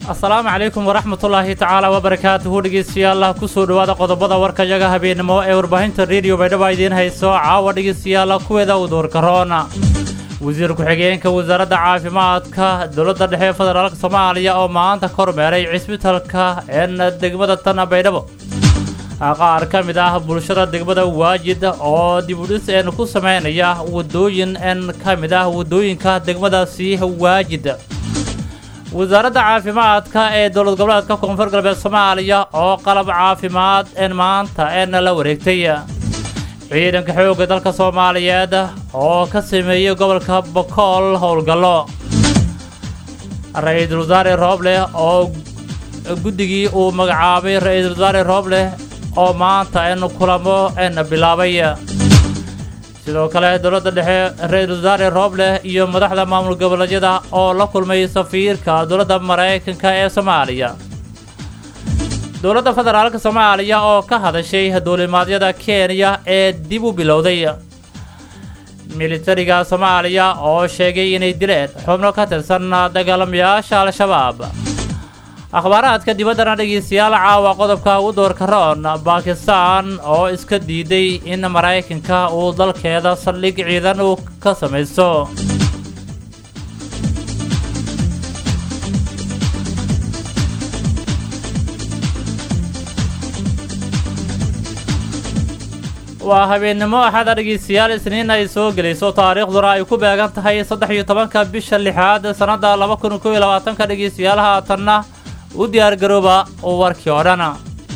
asalaamu calaykum waraxmatullaahi tacaala wabarakaatuhu dhegeystayaal kusoo dhowaada qodobada warkayaga habeenimo ee warbaahinta rediyo baydhaba idiin hayso caawa dhegeystayaal kuweeda u duurkaroona wasiir ku-xigeenka wasaaradda caafimaadka dowladda dhexe federaalka soomaaliya oo maanta kormeeray cisbitalka een degmada tan baydhabo qaar ka mid ah bulshada degmada waajid oo dibudhis een ku sameynaya wadooyin een ka mid ah wadooyinka degmadaasi waajid wasaaradda caafimaadka ee dowlad goboleedka koonfur galbeed soomaaliya oo qalab caafimaad een maanta een la wareegtay ciidanka xoogga dalka soomaaliyeed oo ka sameeyey gobolka bokool howlgallo ra-iisul wasaare roobleh oo guddigii uu magacaabay ra-iisul wasaare roobleh oo maanta een kulamo een bilaabay sidoo kale dowladda dhexe ra-iisul wasaare roobleh iyo madaxda maamul goboleedyada oo la kulmay safiirka dowladda maraykanka ee soomaaliya dowladda federaalka soomaaliya oo ka hadashay duulimaadyada kenya ee dib u bilowday militariga soomaaliya oo sheegay inay dileen xubno ka tirsan dagaalamayaasha al-shabaab akhbaaraadka dibaddana dhegeystayaal caawa qodobka ugu doorka roon bakistan oo iska diiday in maraykanka uu dalkeeda saldhig ciidan uu ka samaysto waa habeennimo axada dhegeystayaal isniin ay soo gelayso taariikhduna ay ku beegan tahay saddex iyo tobanka bisha lixaad sannadda laba kun kow iyo labaatanka dhegeystayaal haatanna u diyaargarooba warkii oo dhan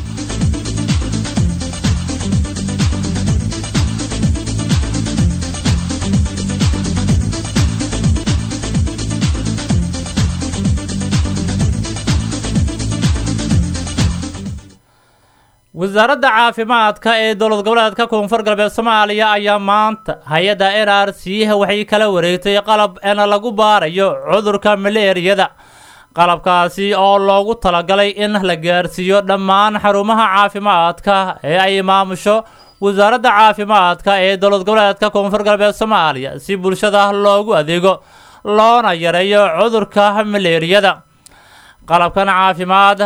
wasaaradda caafimaadka ee dowlad goboleedka koonfur galbeed soomaaliya ayaa maanta hay-adda n r c waxay kala wareegtay qalab en lagu baarayo cudurka maleeriyada qalabkaasi oo loogu talagalay in la gaarsiiyo dhammaan xarumaha caafimaadka ee ay maamusho wasaaradda caafimaadka ee dowlad goboleedka koonfur galbeed soomaaliya si bulshada loogu adeego loona yareeyo cudurka maleeriyada qalabkan caafimaad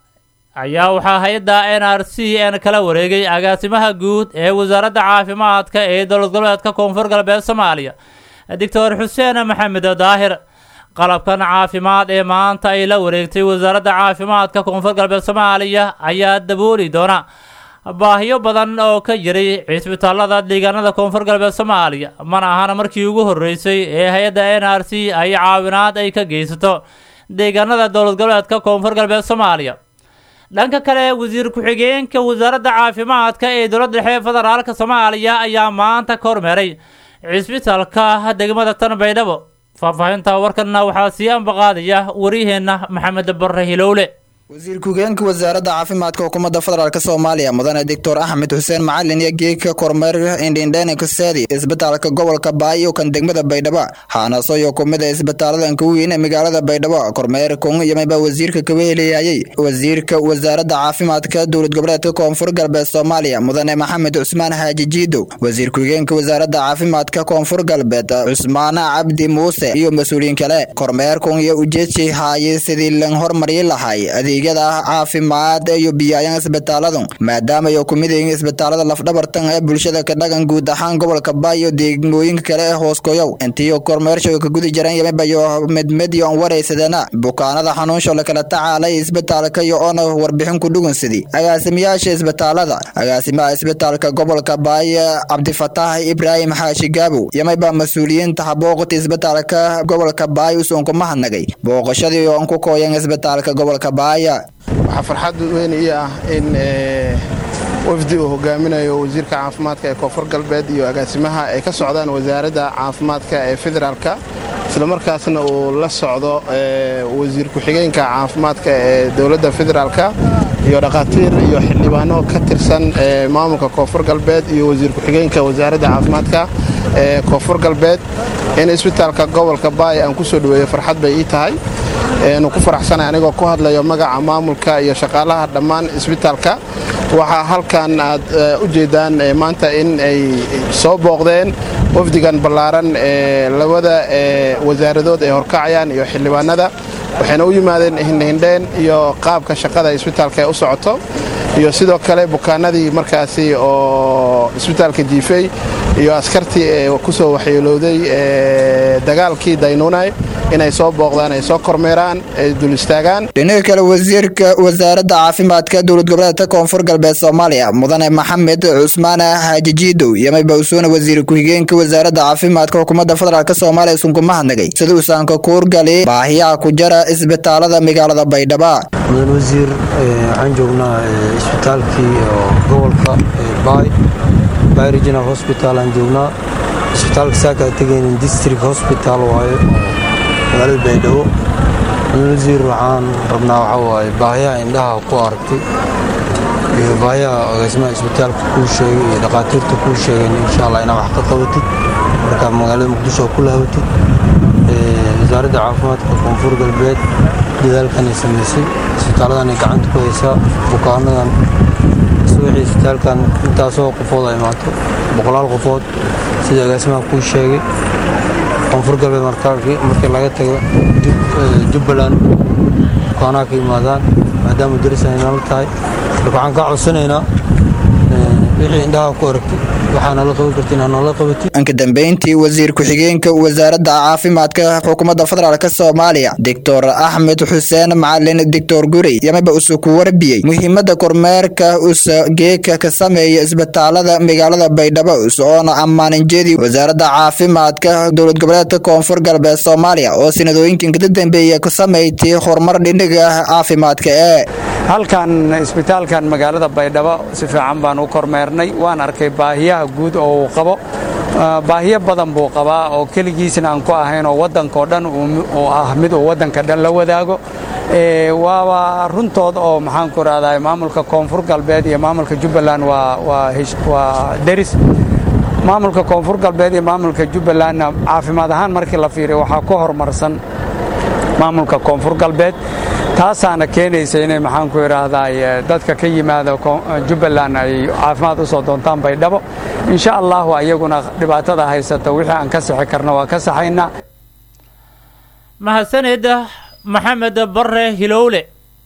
ayaa waxaa hay-adda n r c n kala wareegay agaasimaha guud ee wasaaradda caafimaadka ee dowlad goboleedka koonfur galbeed soomaaliya doctor xuseen maxamed daahir qalabkan caafimaad ee maanta ay la wareegtay wasaaradda caafimaadka koonfur galbeed soomaaliya ayaa dabooli doona baahiyo badan oo ka jiray cisbitaalada deegaanada koonfur galbeed soomaaliya mana ahana markii ugu horreysay ee hay-adda n r c ay caawinaad ay ka geysato deegaanada dowlad goboleedka koonfur galbeed soomaaliya dhanka kale wasiir ku-xigeenka wasaaradda caafimaadka ee dowladda dhexe federaalka soomaaliya ayaa maanta kormeeray cisbitaalka degmada tan baydhabo faahfaahinta warkanna waxaa sii ambaqaadaya wariyaheenna maxamed barre hilowle wasiir ku-geenka wasaaradda caafimaadka xukuumadda federaalk soomaaliya mudane doctor axmed xuseen macalin iyo geegka kormeer indhindheni kaseedi isbitaalka gobolka baayo kan degmada baydhabo haanasoyo kumida isbitaaladan ka weyn ee magaalada baydhabo kormeer kun yamaba wasiirka kaga heliyayay wasiirka wasaaradda caafimaadka dowlad goboleedka koonfur galbeed soomaaliya mudane maxamed cusmaan xaaji jiidow wasiir ku-geenka wasaaradda caafimaadka koonfur galbeed cusmaan cabdi muuse iyo mas-uuliyiin kale kormeer kun iyo ujeedsi haayay sidii lan hormari lahay adeegyada caafimaad iyo biyaayan isbitaaladu maadaama ay ku mid yihiin isbitaalada lafdhabartan ee bulshada ka dhagan guud ahaan gobolka baay iyo degmooyinka kale ee hooskoyow intii kormeershow ka gudi jiran yamibayo medmedyo on waraysadana bukaanada xanuunsho lakala tacaalay isbitaalka iyo oona warbixin ku dhugunsidii agaasimayaasha isbitaalada agaasimaha isbitaalka gobolka baay cabdifataax ibraahim xaashi gaabow yamiba mas-uuliyiinta habooqta isbitaalka gobolka baay usoon ku mahadnagay booqashadii oon ku kooyan isbitaalka gobolka baay waxaa farxad weyn ii ah in wafdi uu hogaaminayo wasiirka caafimaadka ee koonfur galbeed iyo agaasimaha ay ka socdaan wasaaradda caafimaadka ee federaalka islamarkaasna uu la socdo wasiir ku-xigeenka caafimaadka ee dowladda federaalka iyo dhakhaatiir iyo xildhibaano ka tirsan maamulka koonfur galbeed iyo wasiir ku-xigeenka wasaaradda caafimaadka ee koonfur galbeed in isbitaalka gobolka baay aan ku soo dhoweeyo farxad bay ii tahay nu ku faraxsanay anigoo ku hadlayo magaca maamulka iyo shaqaalaha dhammaan isbitaalka waxaa halkan aad u jeedaan maanta in ay soo booqdeen wafdigan ballaaran ee labada wasaaradood ay horkacayaan iyo xildhibaanada waxayna u yimaadeen hindhindheen iyo qaabka shaqada isbitaalka ee u socoto iyo sidoo kale bukaanadii markaasi oo isbitaalka jiifay iyo askartii ee ku soo waxyeelowday dagaalkii daynuunay inay soo booqdaan ay soo kormeeraan ay dul istaagaan dhinaca kale wasiirka wasaaradda caafimaadka dowlad goboleedka koonfur galbeed soomaaliya mudane maxamed cusmaan xaajijiidow iyo maybawsuune wasiir ku-xigeenka wasaaradda caafimaadka xukuumadda federaalk soomaaliya isunku mahadnagay sida uusaanka kuurgali baahiyaha ku jara isbitaalada magaalada baydhaba mudan wasiir waxaan joognaa isbitaalkii oo gobolka baay baay regional hosbital aan joognaa isbitaalka saaka tegaynin district hosbital waaye magaalada baydhabo mudan wasiir waxaan rabnaa waxaa waaye baahiyaha indhaha ku aragtay iyo baahiyaha agaasimaha isbitaalka kuu sheegay iyo dhakhaatiirta kuu sheegeen insha allah inaa wax ka qabatid markaa magaalada muqdisho ku lahabatid wasaaradda caafimaadka koonfur galbeed dadaalkanay samaysay isbitaalladanay gacanta ku haysaa bukaanadan subaxii isbitaalkan intaasoo qofood ay imaato boqolaal qofood sida agaasimaha kuu sheegay koonfur galbeed markii laga tago jubbaland bukaanaha ka yimaadaan maadaama daris ay nala tahay marka waxaan kaa codsanaynaa wixii indhaha ku aragtay waxaa nala qaban karta inaa nala qabatid anka dambeyntii wasiir ku-xigeenka wasaaradda caafimaadka xukuumadda federaalk soomaaliya doctor axmed xuseen macalin doctor gurey yamaba usu ku warbiyey muhiimadda kormeerka usa geeka ka sameeya isbitaalada magaalada baydhabo usoona ammaaninjeedii wasaaradda caafimaadka dowlad goboleedka koonfur galbeed soomaaliya oo sanadooyinkan kada dambeeya ku samaytay horumar dhinaga caafimaadka ee halkan isbitaalkan magaalada baydhabo si fiican baan u kormeernay waan arkay baahiyaha guud oo uu qabo baahiyo badan buu qabaa oo keligiisna aan ku ahayn oo waddankao dhan uu ah mid uu waddanka dhan la wadaago waaba runtood oo maxaanku rahdaa maamulka koonfur galbeed iyo maamulka jubbaland waa deris maamulka koonfur galbeed iyo maamulka jubbalandna caafimaad ahaan markii la fiiriyo waxaa ku horumarsan maamulka koonfur galbeed taasaana keenaysa inay maxaanku idhaahdaa dadka ka yimaada jubbaland ay caafimaad u soo doontaan baydhabo insha allahu ayaguna dhibaatada haysata wixii aan ka sixi karna waa ka saxaynaa mahadsanid maxamed bare hilowle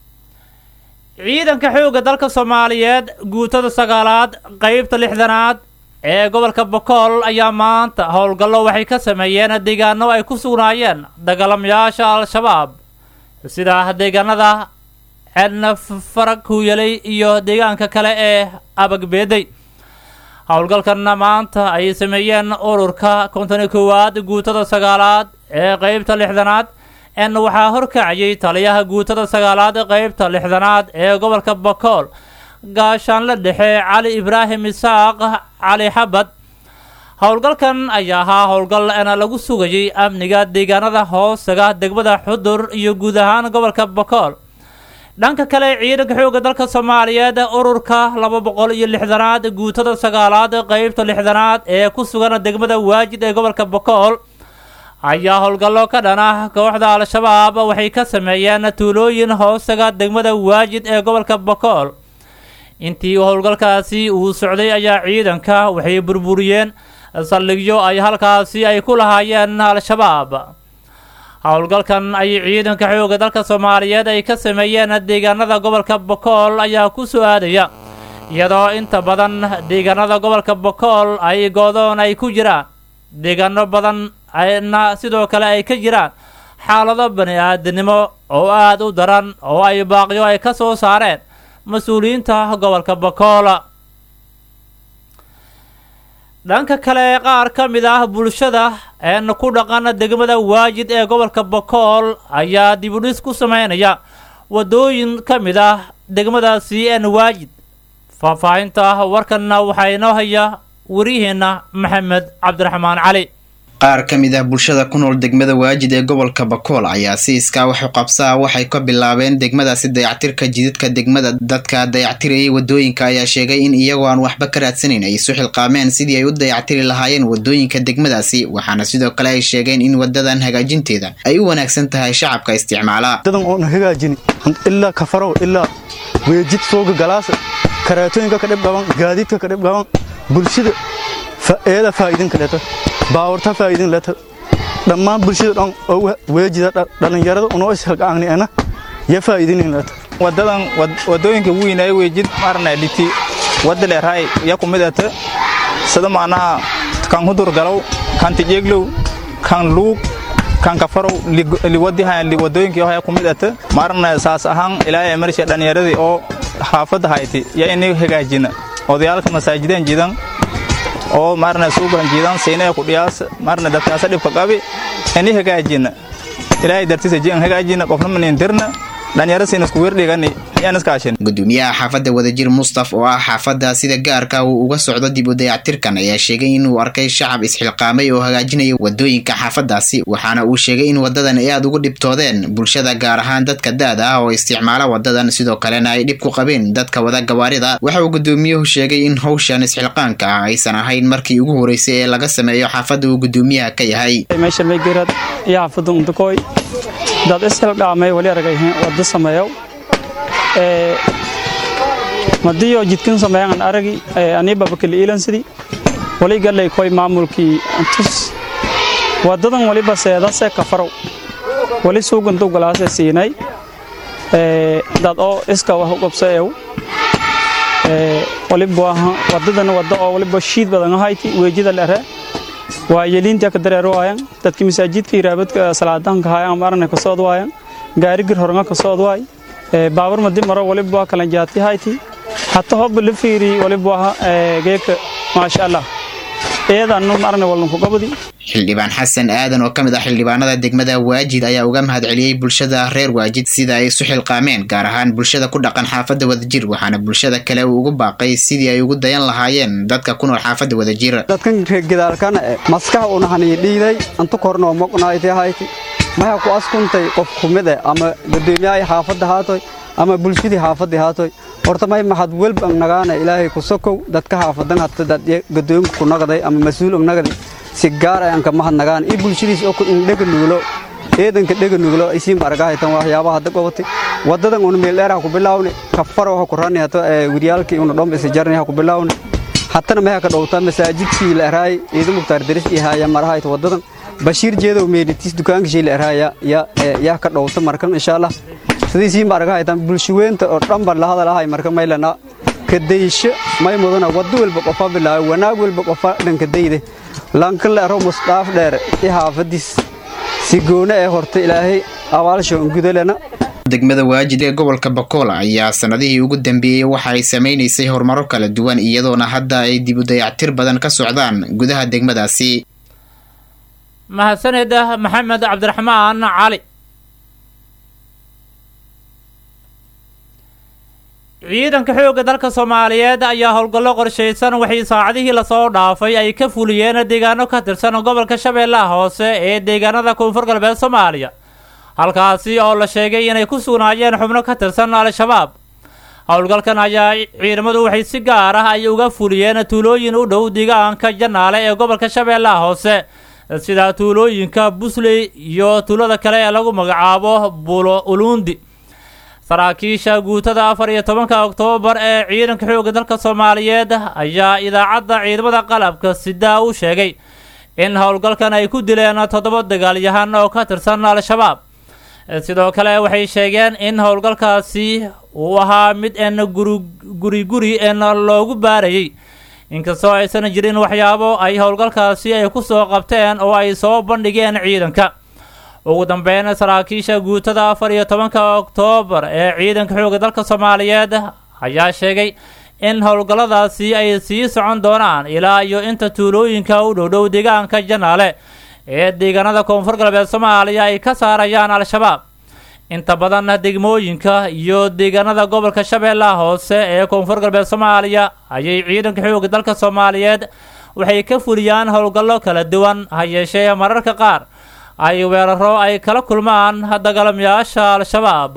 ciidanka xoogga dalka soomaaliyeed guutada sagaalaad qaybta lixdanaad ee gobolka bokool ayaa maanta howlgallo waxay ka sameeyeen deegaano ay ku sugnaayeen dagaalamayaasha al-shabaab sida deegaanada ceedna farag huuyalay iyo deegaanka kale ee abagbeeday howlgalkanna maanta ay sameeyeen ururka konton koowaad guutada sagaalaad ee qeybta lixdanaad en waxaa horkacayay taliyaha guutada sagaalaad qeybta lixdanaad ee gobolka bokool gaashaanle dhexe cali ibraahim isaaq cali xabad howlgalkan ayaa ahaa howlgal ena lagu sugayay amniga deegaanada hoosaga degmada xudur iyo guud ahaan gobolka bokool dhanka kale ciidanka xoogga dalka soomaaliyeed ururka laba boqol iyo lixdanaad guutada sagaalaad qeybta lixdanaad ee ku sugan degmada waajid ee gobolka bokool ayaa howlgallo ka dhan ah kooxda al-shabaab waxay ka sameeyeen tuulooyin hoosaga degmada waajid ee gobolka bokool intii howlgalkaasi uu socday ayaa ciidanka waxay burburiyeen saldhigyo ay halkaasi ay ku lahaayeen al-shabaab howlgalkan ay ciidanka xoogga dalka soomaaliyeed ay ka sameeyeen deegaanada gobolka bokool ayaa ku soo aadaya iyadoo inta badan deegaanada gobolka bokool ay goodoon ay ku jiraan deegaano badan ayna sidoo kale ay ka jiraan xaalado bani aadinimo oo aada u daran oo ay baaqyo ay ka soo saareen mas-uuliyiinta gobolka bokool dhanka kale qaar ka mid ah bulshada een ku dhaqan degmada waajid ee gobolka bokool ayaa dibudhis ku sameynaya wadooyin ka mid ah degmadaasi een waajid faahfaahinta warkanna waxaa inoo haya wariyaheenna maxamed cabdiraxmaan cali qaar ka mid ah bulshada ku nool degmada waajid ee gobolka bakool ayaa si iskaa waxu qabsaa waxay ka bilaabeen degmadaasi dayactirka jidadka degmada dadka dayactirayay wadooyinka ayaa sheegay in iyagoo aan waxba ka raadsanayn ay isu xilqaameen sidii ay u dayactiri lahaayeen wadooyinka degmadaasi waxaana sidoo kale ay sheegeen in wadadan hagaajinteeda ay u wanaagsan tahay shacabka isticmaala dadan oon hagaajini ilaa kafarow ilaa weejid sooga galaasa karaatooyinka ka dhib dhaban gaadiidka ka dhib dhaban bulshada eeda faa'iidin kaleeta baawarta faa'iidin leeta dhammaan bulshada dhan oo weejida dhallinyarada unoo ishilqaangni ana ya faa'iidinaynaata wadadan wadooyinka weyn ay weejid marna dhiti wada leerahay ya kumid ata sida macnaha kan hudur galow kan tijeglow kan luug kan kafarow liwadihan wadooyinkii haya kumid ata marna saas ahaan ilaahay marsha dhallinyaradii oo xaafadda hayti ya inay hagaajina odayaalka masaajideen jidan oo marna suugan jidan siinaya ku dhiyaas marna dadkaasa dhibka qabi inay hagaajina ilaahay dartiisa jian hagaajina qofna manin dirna gudoomiyaha xaafadda wadajir mustaf oo ah xaafadda sida gaarka uu uga socdo dib u dayactirkan ayaa sheegay inuu arkay shacab isxilqaamay oo hagaajinaya wadooyinka xaafaddaasi waxaana uu sheegay in wadadan ay aada ugu dhibtoodeen bulshada gaar ahaan dadka da-da ah oo isticmaala wadadan sidoo kalena ay dhib ku qabeen dadka wada gawaarida waxa uu gudoomiyuhu sheegay in howshan isxilqaanka ah aysan ahayn markii ugu horeysay ee laga sameeyo xaafadda uu gudoomiyaha ka yahay dad ishildhaamay wali aragayhin wada sameeyow madiyo jidkin sameeyan aragi ani babakali ilansidi wali galay koy maamulkii tus wadadan waliba seedase kafarow wali suugantu galaase siinay dad oo iska wax u qabsaew waliba wadadan wada oo waliba shiid badan ahayti weejida lere waa yeliinta ka dareero waayan dadka masaajidka iraabadka salaadaanka haayaan marna ka soo waayan gaari gir horanga ka soo waay baabur madi maro waliba kala jaati hayti hatta hob la fiiri waliba geeka maasha Allah eedan marna walna ku qabadi xildhibaan xasan aadan oo ka mid ah xildhibaanada degmada waajid ayaa uga mahadceliyey bulshada reer waajid sida ay isu xilqaameen gaar ahaan bulshada ku dhaqan xaafadda wadajir waxaana bulshada kale uu ugu baaqay sidii ay ugu dayan lahaayeen dadka ku nool xaafadda wadajir dadkan reergadaalkana maskax unahanii dhiiday anta kornoo moqnaaytay hayti maya ku askuntay qof kumide ama gadoomiyahay xaafadda haatoy ama bulshadii xaafadii haatoy horta may maxad welba nagaana ilaahay ku sokow dadka xaafadan hata dad gadoomi ku naqday ama mas-uul naqday si gaar ayaan ka mahad nagaan iyo bulshadiis oo dhega nugulo eedanka dhega nugulo isiin argahaytan waxyaabaha hadda gobatay wadadan una meel dheer ha ku bilaawne kafar waxa ku rani hata wiryaalkii una dhomba isa jarni ha ku bilaawne hatana meha ka dhowtaa masaajidkii la eraay ciidan mukhtaar daris iyo haya marahayta wadadan bashiir jeedow meelitis dukaanka shii la eraaya yaa ka dhowta markan insha allah sidiisiin argahaytan bulshaweynta oo dhanba la hadalahay marka maylana kadaysho may mudana wado walba qofa bilaaway wanaag walba qofa dhankadayde lankale ero musdaaf dheer i xaafadiis si goone ee horta ilaahay abaalsho gudalena degmada waajid ee gobolka bakool ayaa sanadihii ugu dambeeyey waxa ay samaynaysay horumaro kala duwan iyadoona hadda ay dib u dayactir badan ka socdaan gudaha degmadaasi mahadsaneda maxamed cabdiraxmaan cali ciidanka xoogga dalka soomaaliyeed ayaa howlgallo qorshaysan waxay saacadihii lasoo dhaafay ay ka fuliyeen deegaano ka tirsan gobolka shabeellaha hoose ee deegaanada koonfur galbeed soomaaliya halkaasi oo la sheegay inay ku sugnaayeen xubno ka tirsan al-shabaab howlgalkan ayaa ciidamadu waxay si gaar ah ay uga fuliyeen tuulooyin u dhow deegaanka janaale ee gobolka shabeellaha hoose sida tuulooyinka busley iyo tuulada kale ee lagu magacaabo bulo uluundi saraakiisha guutada afar iyo tobanka oktoobar ee ciidanka xoogga dalka soomaaliyeed ayaa idaacadda ciidamada qalabka sidaa u sheegay in howlgalkan ay ku dileen toddoba dagaalyahan oo ka tirsan al-shabaab sidoo kale waxay sheegeen in howlgalkaasi uu ahaa mid een guri guri een loogu baarayay inkastoo aysan jirin waxyaabo ay howlgalkaasi ay ku soo qabteen oo ay soo bandhigeen ciidanka ugu dambeyn saraakiisha guutada afar iyo tobanka oktoobar ee ciidanka xoogga dalka soomaaliyeed ayaa sheegay in howlgalladaasi ay sii socon doonaan ilaa iyo inta tuulooyinka u dhowdhow deegaanka janaale ee deegaanada koonfur galbeed soomaaliya ay ka saarayaan al-shabaab inta badan degmooyinka iyo deegaanada gobolka shabeellaha hoose ee koonfur galbeed soomaaliya ayay ciidanka xoogga dalka soomaaliyeed waxay ka fuliyaan howlgallo kala duwan ha yeeshee mararka qaar ay weeraro ay kala kulmaan dagaalamayaasha al-shabaab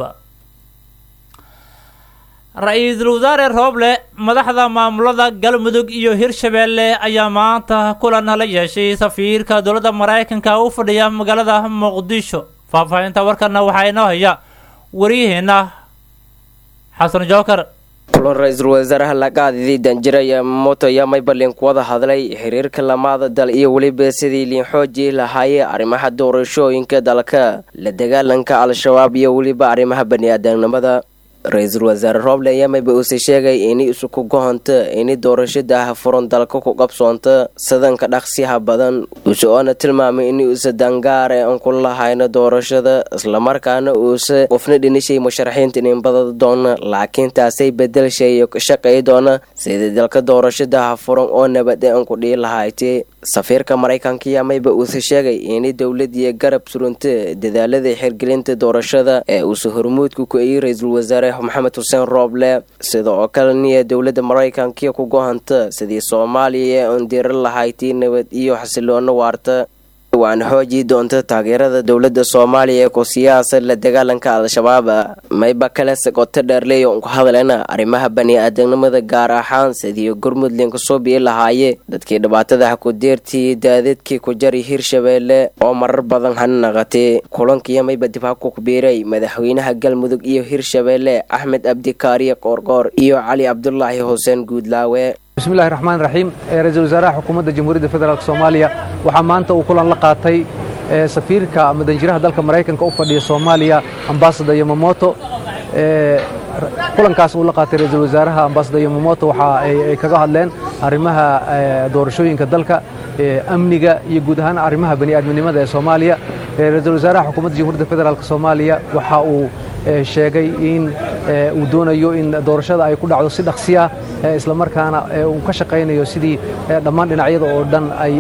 ra-iisul wasaare rooble madaxda maamulada galmudug iyo hirshabeelle ayaa maanta kulan la yeeshay safiirka dowladda maraykanka u fadhiya magaalada muqdisho faahfaahinta warkana waxaa inoo haya waryaheena xasan jookar kulan ra-iisul wasaaraha lagaadidii danjiraya moto ayaa maybalin ku wada hadlay xiriirka lamaada dal iyo weliba sidii liin xoojii lahaayee arrimaha doorashooyinka dalka la dagaalanka al-shabaab iyo weliba arrimaha bani-aadamnimada ra-iisul wasaare rooble ayaa mayba uuse sheegay ini isuku gohonta ini doorashada furan dalka ku qabsoonta sadanka dhaqsiyaha badan uuse oona tilmaamay in uuse dangaare aan ku lahayno doorashada islamarkaana uuse qofna dhinishay musharaxiinta ininbadada doona laakiin taasay bedelshay ka shaqay doona sidii dalka doorashadaha furan oo nabad aan ku dhihi lahayti safiirka maraykanka ayaa mayba uuse sheegay ini dowladiiyo garab surunta dadaalada xirgelinta doorashada ee uuse hormuudka ku ayey ra-iisul wasaare maxamed xuseen rooble sida oo kale niya dowladda maraykankiya ku gohanta sidii soomaaliya ee uun diri lahayti nabad iyo xasiloono waarta waana xoojii doonta taageerada dowladda soomaaliya ee ku siyaasa la dagaalanka al-shabaab mayba kale sagoto dheerley oon ku hadlena arrimaha bani-aadamnimada gaar ahaan sidii gurmudlin kasoo bii lahaaye dadkii dhibaatada hakudeertii daadadkii ku jari hirshabeelle oo marar badan hana naqatay kulankiiyo mayba dib ha ku biiray madaxweynaha galmudug iyo hirshabeelle axmed abdikaariye qoorqoor iyo cali cabdulaahi xuseen guudlaawe bismillahi raxmaan raxiim ra-iisul wasaaraha xukuumadda jamhuuriyadda federaalk soomaaliya waxaa maanta uu kulan la qaatay safiirka ama danjiraha dalka maraykanka u fadhiya soomaaliya ambasada yomamoto kulankaas uu la qaatay ra-iisul wasaaraha ambasada yomamoto waxa ay kaga hadleen arrimaha doorashooyinka dalka amniga iyo guud ahaan arrimaha bani'aadminimada ee soomaaliya ra-iisul wasaaraha xukuumadda jamhuuriyadda federaalk soomaaliya waxa uu sheegay in uu doonayo in doorashada ay ku dhacdo si dhaqsiya islamarkaana uu ka shaqaynayo sidii dhammaan dhinacyada oo dhan ay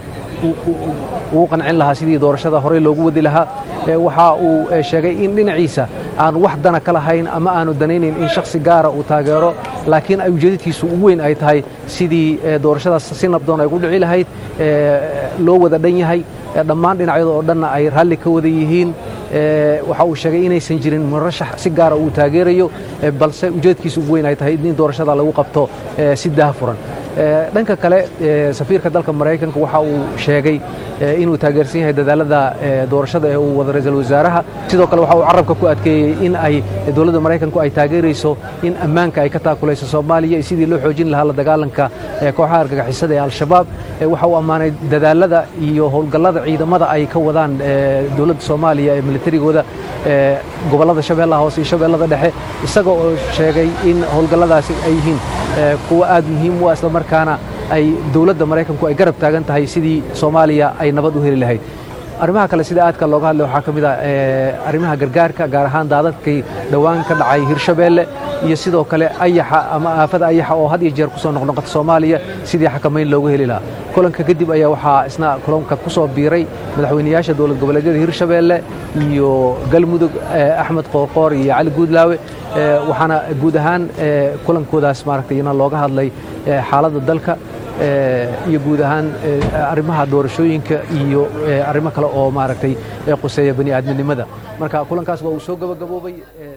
ugu qancin lahaa sidii doorashada horey loogu wadi lahaa waxa uu sheegay in dhinaciisa aan wax dana ka lahayn ama aanu danaynayn in shakhsi gaara uu taageero laakiin ay ujeedadkiisu ugu weyn ay tahay sidii doorashadaas si nabdoon ay ku dhici lahayd loo wada dhan yahay dhammaan dhinacyada oo dhanna ay raalli ka wada yihiin waxa uu sheegay inaysan jirin murashax si gaara uu taageerayo balse ujeedkiisu ugu weyn ay tahay in doorashada lagu qabto si daahfuran dhanka kale safiirka dalka maraykanka waxa uu sheegay inuu taageersan yahay dadaalada doorashada ee uu wada ra-iisul wasaaraha sidoo kale waxa uu carabka ku adkeeyey in ay dowladda maraykanku ay taageerayso in ammaanka ay ka taakulayso soomaaliya iyo sidii loo xoojin lahaa la dagaalanka kooxaha argagixisada ee al-shabaab waxa uu ammaanay dadaalada iyo howlgallada ciidamada ay ka wadaan dowladda soomaaliya ee militarigooda gobollada shabeellaha hoose iyo shabeellada dhexe isaga oo sheegay in howlgalladaasi ay yihiin kuwa aad muhiim u ah islamarkaana ay dowladda maraykanku ay garab taagan tahay sidii soomaaliya ay nabad u heli lahayd arrimaha kale sida aadka looga hadlay waxaa ka mid ah arrimaha gargaarka gaar ahaan daadadkii dhowaan ka dhacay hirshabeelle iyo sidoo kale ayaxa ama aafada ayaxa oo had iyo jeer kusoo noqnoqota soomaaliya sidii xakamayn loogu heli lahaa kulanka kadib ayaa waxaa isna kulanka ku soo biiray madaxweynayaasha dowlad goboleedyada hirshabeelle iyo galmudug axmed qoorqoor iyo cali guudlaawe waxaana guud ahaan kulankoodaas maaragtay ina looga hadlay xaaladda dalka iyo guud ahaan arrimaha doorashooyinka iyo arrimo kale oo maaragtay quseeya bani aadminimada marka kulankaas waa uu soo gabagaboobay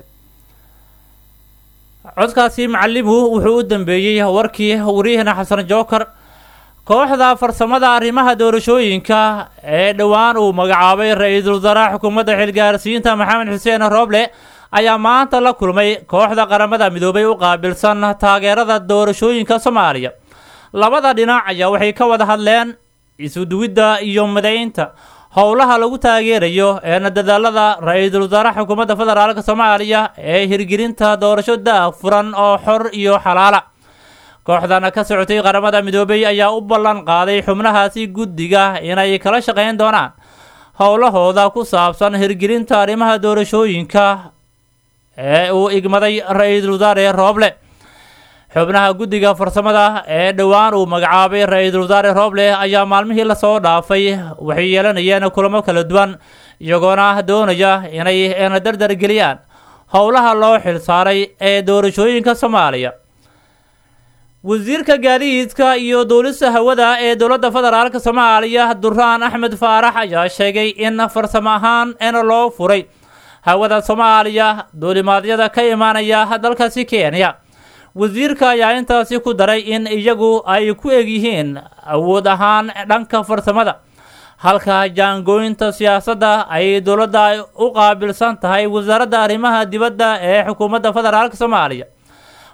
codkaasi macalimu wuxuu u dambeeyey warkii wariyahana xasan jookar kooxda farsamada arrimaha doorashooyinka ee dhowaan uu magacaabay ra-iisul wasaaraha xukuumadda xilgaarsiinta maxamed xuseen rooble ayaa maanta la kulmay kooxda qaramada midoobay u qaabilsan taageerada doorashooyinka soomaaliya labada dhinac ayaa waxay ka wada hadleen isuduwidda iyo midaynta howlaha lagu taageerayo eena dadaalada ra-iisul wasaaraha xukuumadda federaalk soomaaliya ee hirgelinta doorasho daahfuran oo xor iyo xalaala kooxdana ka socotay qaramada midoobay ayaa u ballan qaaday xubnahaasi guddiga inay kala shaqayn doonaan howlahooda ku saabsan hirgelinta arrimaha doorashooyinka ee uu igmaday ra-iisul wasaare rooble xubnaha guddiga farsamada ee dhowaan uu magacaabay ra-iisul wasaare rooble ayaa maalmihii lasoo dhaafay waxay yeelanayeen kulamo kala duwan iyagoona doonaya inay eena dardar geliyaan howlaha loo xilsaaray ee doorashooyinka soomaaliya wasiirka gaadiidka iyo duulista hawada ee dowladda federaalk soomaaliya duraan axmed faarax ayaa sheegay in farsamo ahaan in loo furay hawada soomaaliya duulimaadyada ka imaanaya dalkaasi kenya wasiirka ayaa intaasi ku daray in iyagu ay ku egyihiin awood ahaan dhanka farsamada halka jaangooyinta siyaasadda ay dowladda u qaabilsan tahay wasaaradda arrimaha dibadda ee xukuumadda federaalk soomaaliya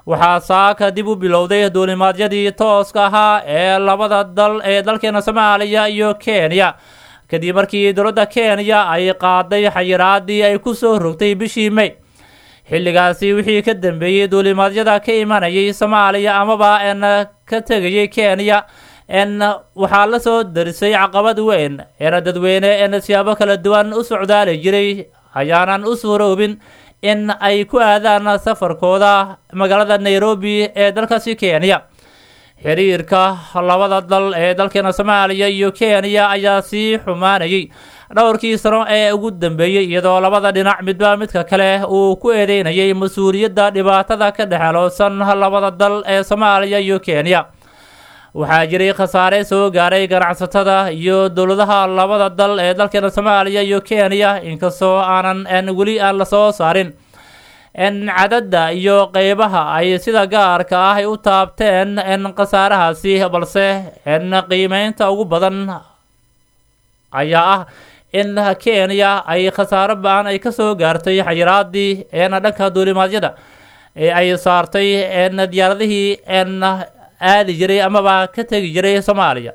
waxaa saaka dib u bilowday duulimaadyadii tooska ahaa ee labada dal ee dalkeena soomaaliya iyo kenya kadib markii dowladda kenya ay qaaday xayiraadii ay ku soo rogtay bishii may xilligaasi wixii ka dambeeyey duulimaadyada ka imanayay soomaaliya amaba n ka tegayay kenya n waxaa la soo darisay caqabad weyn eena dadweyne en siyaabo kala duwan u socdaali jiray ayaanan u suuroobin in ay ku aadaan safarkooda magaalada nairobi ee dalkaasi kenya xiriirka labada dal ee dalkeena soomaaliya iyo kenya ayaa sii xumaanayay dhowrkii sano ee ugu dambeeyey iyadoo labada dhinac midba midka kale uu ku eedeynayay mas-uuliyadda dhibaatada ka dhexeloosan labada dal ee soomaaliya iyo kenya waxaa jiray khasaare soo gaaray ganacsatada iyo dowladaha labada dal ee dalkeena soomaaliya iyo kenya inkastoo aanan n weli aan lasoo saarin n cadadda iyo qeybaha ay sida gaarka ah ay u taabteen n khasaarahaasi balse n qiimeynta ugu badan ayaa ah in kenya ay khasaaro ba-an ay kasoo gaartay xayiraadii n dhanka duulimaadyada ee ay saartay n diyaaradihii n aadi jiray amaba ka tegi jiray soomaaliya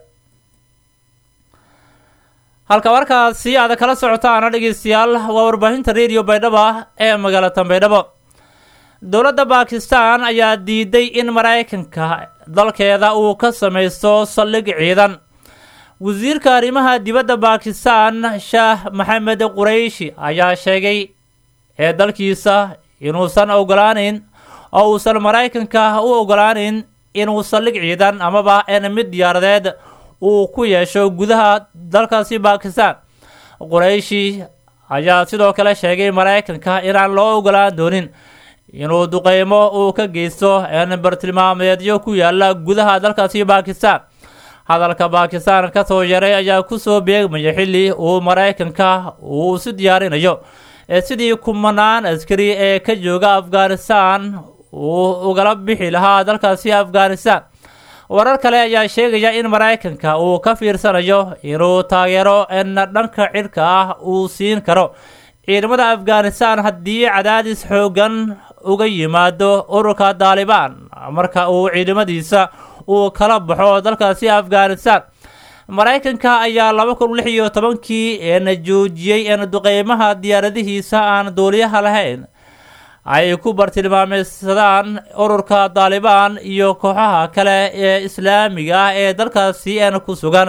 halka warkaasi aad kala socotaana dhegeystayaal waa warbaahinta radio baydhabo ee magaalada baydhabo dowladda bakistan ayaa diiday in maraykanka dalkeeda uu ka samaysto saldhig ciidan wasiirka arrimaha dibadda bakistan shaah maxamed qurayshi ayaa sheegay ee dalkiisa inuusan ogolaaneyn oo uusan maraykanka u ogolaaneyn inuu saldhig ciidan amaba en mid diyaaradeed uu ku yeesho gudaha dalkaasi bakistan qurayshi ayaa sidoo kale sheegay maraykanka inaan loo ogolaan doonin inuu duqeymo uu ka geysto en bartilmaameedyo ku yaala gudaha dalkaasi bakistan hadalka bakistan kasoo yaray ayaa kusoo beegmaya xilli uu maraykanka uu si diyaarinayo sidii kumanaan askari ee ka jooga afghanistan uu ugala bixi lahaa dalkaasi afghanistan warar kale ayaa sheegaya in maraykanka uu ka fiirsanayo inuu taageero en dhanka cidhka ah uu siin karo ciidamada afghanistan haddii cadaadis xoogan uga yimaado ururka daalibaan marka uu ciidamadiisa uu kala baxo dalkaasi afghanistan maraykanka ayaa laba kun lix iyo tobankii en joojiyey en duqeymaha diyaaradihiisa aan duuliyaha lahayn ay ku bartilmaameysadaan ururka daalibaan iyo kooxaha kale ee islaamiga ah ee dalkaasi en ku sugan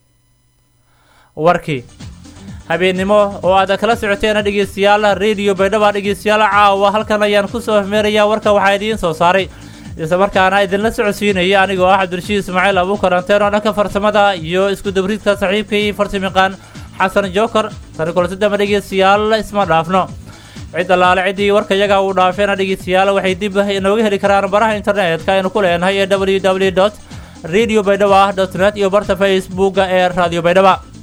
warkii habeennimo oo aad kala socoteen dhegeystayaal radio baydhaba dhegeystayaal caawa halkan ayaan kusoo hmeerayaa warka waxaa idiin soo saaray isla markaana idinla socodsiinaya anigoo ah cabdirashiid ismaaciil abuukaranteen oo dhanka farsamada iyo isku dabriidka saaxiibkay farsamayaqaan xasan jookar tani kulansadama dhegeystayaal isma dhaafno cid allaale ciddii warka yaga uu dhaafeena dhegeystayaal waxay dib inooga heli karaan baraha internetka aynu ku leenahay ee w w dot radio baydhaba dot net iyo barta facebooka ee radio baydhaba